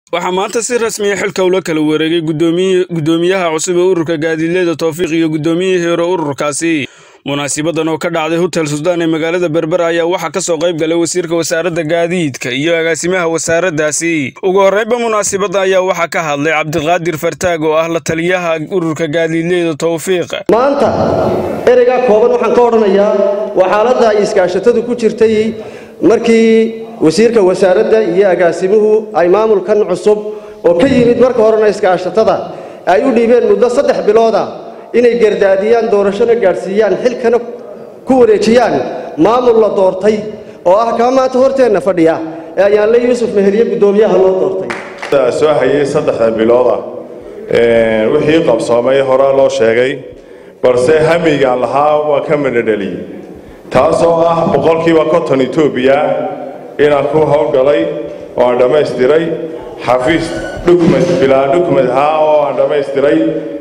waxaa maanta si rasmiya xilka ula kala wareegay guddoomiyaha cusub ee ururka gaadiidleyda towfiiq iyo guddoomiyihii hore ururkaasi munaasibadan oo ka dhacday hotel suldaan ee magaalada berber ayaa waxaa ka soo qayb galay wasiirka wasaaradda gaadiidka iyo agaasimaha wasaaraddaasi ugu horreynba munaasibadda ayaa waxaa ka hadlay cabdiqaadir fartaag oo ah la taliyaha ururka gaadiidleyda towfiiq maanta ereygaa kooban waxaan ka odhanayaa waa xaaladda ay iskaashatadu ku jirtay markii wasiirka wasaaradda iyo agaasimuhu ay maamulkan cusub oo ka yimid marka horena iskaashatada ay u dhiibeen muddo saddex bilooda inay gardaadiyaan doorashona gaadhsiiyaan xilkana ku wareejiyaan maamul la doortay oo ah kaa maanta horteenna fadhiya ee ayaanle yuusuf meheliye guddoomiyaha loo doortay soo hayay saddexda bilooda wixii qabsoomay horaa loo sheegay balse hamigaan lahaa waa ka madhadheliyey taasoo ah boqolkiiba konton etoobiya inaan ku howlgalay oo aan dhammaystiray xafiis dhukmed bilaa dhukmed ahaa oo aan dhammaystiray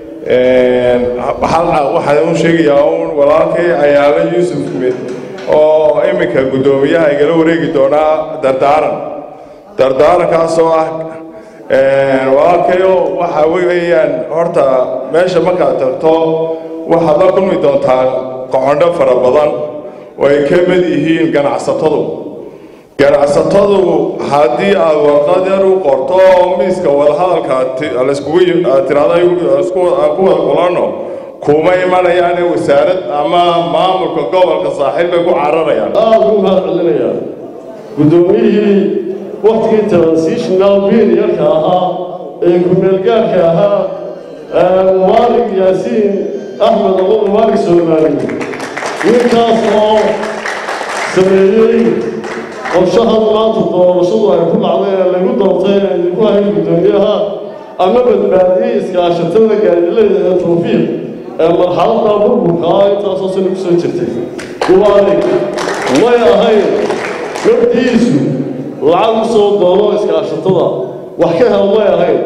waxaan u sheegayaa uun walaalkay ayaala yuusuf med oo iminka guddoomiyaha igala wareegi doonaa dardaaran dardaarankaasoo ah walaalkayo waxa weeyaan horta meesha markaad tagto waxaad la kulmi doontaa qocondho fara badan oo ay ka mid yihiin ganacsatadu ganacsatadu haddii aad warqad yar u qorto miiska wadahadalka tirahdo ku wada kulanno kuma imanayaane wasaarad ama maamulka gobolka saaxiib bay ku cararayaan aada u mahad celinayaa guddoomiyihii waktigii transitional periodka ahaa ee ku-meelgaarka ahaa mubaarig yaasiin axmed abo mubaarig soomaali ninkaas oo sameeyey qorshahan maanta doorashadu ay ku dhacday ee lagu doortay ee idinku hayn guddoomiyaha ama badbaadiyey iskaashatada gaadiileyda ee tawfiiq ee marxaladda burburkaa intaasoo sano ku soo jirtay mubaarig may ahayn nafdiisu lacag u soo doono iskaashatada wax ka hel may ahayn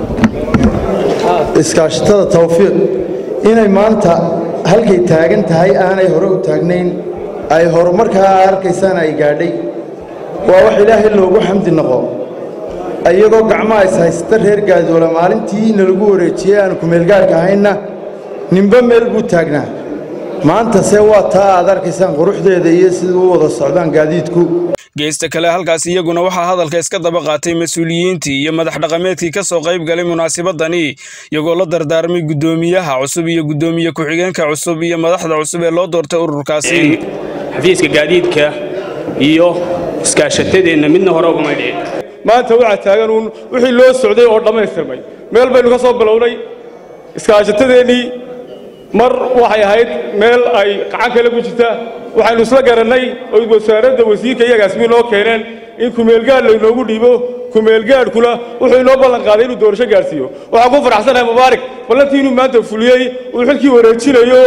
iskaashatada tawfiiq inay maanta halkay taagan tahay aanay hore u taagnayn ay horumarkaa arkaysaan ay gaadhay waa wax ilaahay loogu xamdi noqo iyagoo gacmaha is haysta reer gaadoola maalintii nalagu wareejiyey aanu kumeelgaarka ahaynna ninba meel buu taagnaa maantase waa taa aad arkaysaan quruxdeeda iyo sida u wada socdaan gaadiidku geesta kale halkaas iyaguna waxaa hadalka iska daba qaatay mas-uuliyiintii iyo madax dhaqameedkii ka soo qayb galay munaasibadani iyagoo la dardaarmay guddoomiyaha cusub iyo guddoomiye ku-xigeenka cusub iyo madaxda cusub ee loo doortay ururkaasi xafiiska gaadiidka iyo iskaashatadeenna midna hore ugama dhicin maanta waxaa taagan uun wixii loo socday oo dhammaystirmay meel baynu ka soo bilownay iskaashatadeenii mar waxay ahayd meel ay gacan kale ku jirta waxaynu isla garannay oo wasaaradda wasiirka iyo agaasimiin noo keeneen in kumeelgaadh laynoogu dhiibo kumeelgaadhkuna wuxuu inoo ballan qaaday inuu doorasho gaadhsiiyo waxaan ku faraxsanahay mubaarak ballantii inuu maanta fuliyey uu xilkii wareejinayo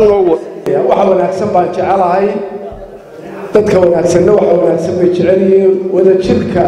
waxa wanaagsan baan jecelahay dadka wanaagsanna waxa wanaagsan bay jecel yihiin wadajirka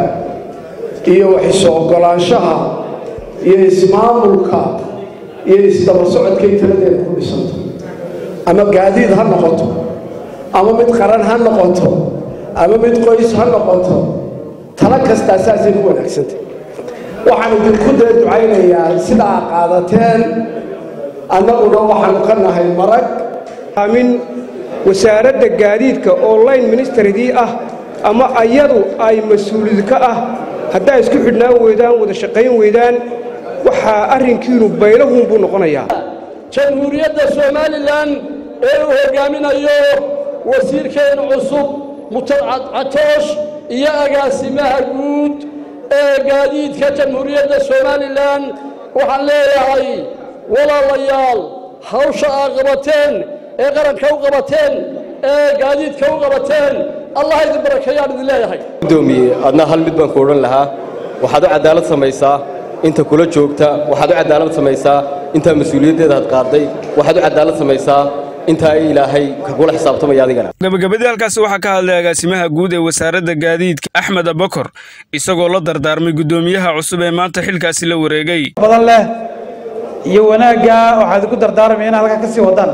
iyo waxisoo oggolaanshaha iyo ismaamulka iyo isdaba socodkay taladeeda ku dhisanto ama gaadiid ha noqoto ama mid qaran ha noqoto ama mid qoys ha noqoto talo kastaa saasay ku wanaagsantay waxaan idinku dee ducaynayaa sidaa qaadateen annaguna waxaanu ka nahay marag min wasaaradda gaadiidka oo line ministeridii ah ama ayadu ay mas-uulid ka ah haddaa isku xidhnaan weydaan wada shaqayn weydaan waxaa arrinkiinu baylahun buu noqonayaa jamhuuriyadda somalilan ee uu hoggaaminayo wasiirkeenna cusub mutadcad catoosh iyo agaasimaha guud ee gaadiidka jamhuuriyadda somalilan waxaan leeyahay walaalayaal hawsha aad qabateen ee qaranka u qabateen ee gaadiidka u qabateen allah idin barakeeyaan idin leeyahay gudoomiye adna hal mid baan ku odhan lahaa waxaad u cadaalad samaysaa inta kula joogta waxaad u cadaalad samaysaa intaa mas-uuliyaddeeda had qaaday waxaad u cadaalad samaysaa intaa ilaahay kagula xisaabtamaya adigana gabagabadii halkaasi waxaa ka hadlay agaasimaha guud ee wasaaradda gaadiidka axmed abakor isagoo la dardaarmay guddoomiyaha cusub ee maanta xilkaasi la wareegay badan leh iyo wanaagga waxaad ku dardaarmaya inaad halkaa ka sii wadaan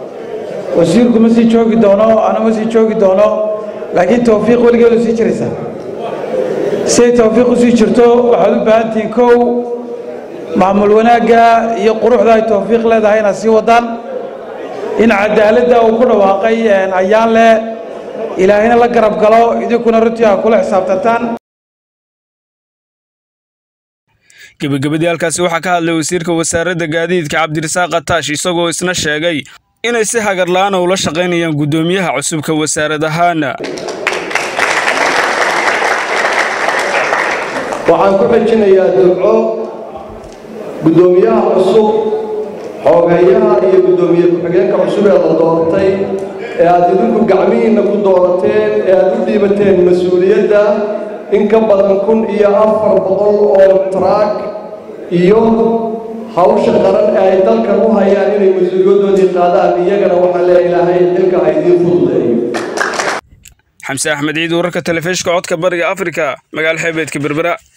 wasiirku ma sii joogi doono ana ma sii joogi doono laakiin tawfiiq weligeedu sii jiraysaa siday tawfiiq usii jirto waxaad u baahan tihiin kow maamul wanaagga iyo quruxda ay tawfiiq leedahay inaad sii wadaan in cadaaladda uu ku dhawaaqay ayaan leh ilaahayna la garab galo idinkuna runtii aa kula xisaabtantaan gebagabadii halkaasi waxaa ka hadlay wasiirka wasaaradda gaadiidka cabdirasaaq ataash isagoo isna sheegay inay si hagar la'aana ula shaqaynayaan guddoomiyaha cusubka wasaarad ahaana waxaan ku xejinayaa duco guddoomiyaha cusub xoogeeyaha iyo guddoomiye ku-xigeenka cusub ee la doortay ee aad idinku gacmihiinna ku doorateen ee aad u dhiibateen mas-uuliyadda in ka badan kun iyo afar boqol oo taraag iyo hawsha qaran ee ay dalkan u hayaan inay mas-uuliyaddoodii qaadaan iyagana waxaa lee ilaahay xilka ha idiin fududeeyo xamse axmed ciid wararka telefishka codka bariga afrika magaalo xeebeedka berbera